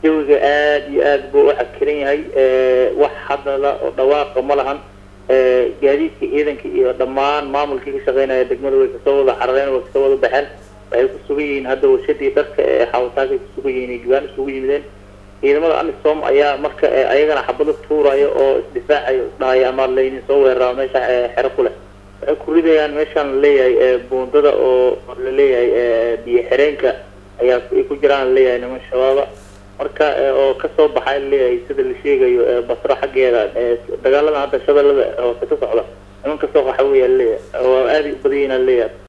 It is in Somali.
jawiga aada iyo aad buu u cakiran yahay wax hadala oo dhawaaqa ma lahan gaadiidka ciidanka iyo dhammaan maamulkii ka shaqeynaya degmada way kasoo wada carareen way kasoo wada baxeen waxay ku sugan yihiin hadda warshadii dharka ee xawataakay ku sugan yihiin gabaan isugu yimideen ciidamada amisom ayaa marka ayagana xabado tuuraya oo isdifaacayo isdhahaya ama laynin soo weerara meesha xero ku leh waxay ku ridayaan meeshaan laleeyahay buundada oo laleeyahay biyo xireenka ayaa ay ku jiraan laleeyahay niman shabaaba marka oo kasoo baxay laleeyahay sida la sheegayo basro xaggeeda dagaalada hadda shabeellada hoose ka socda niman kasoo qaxa weya laleeyahay oo aada u badan yihin laleeyahay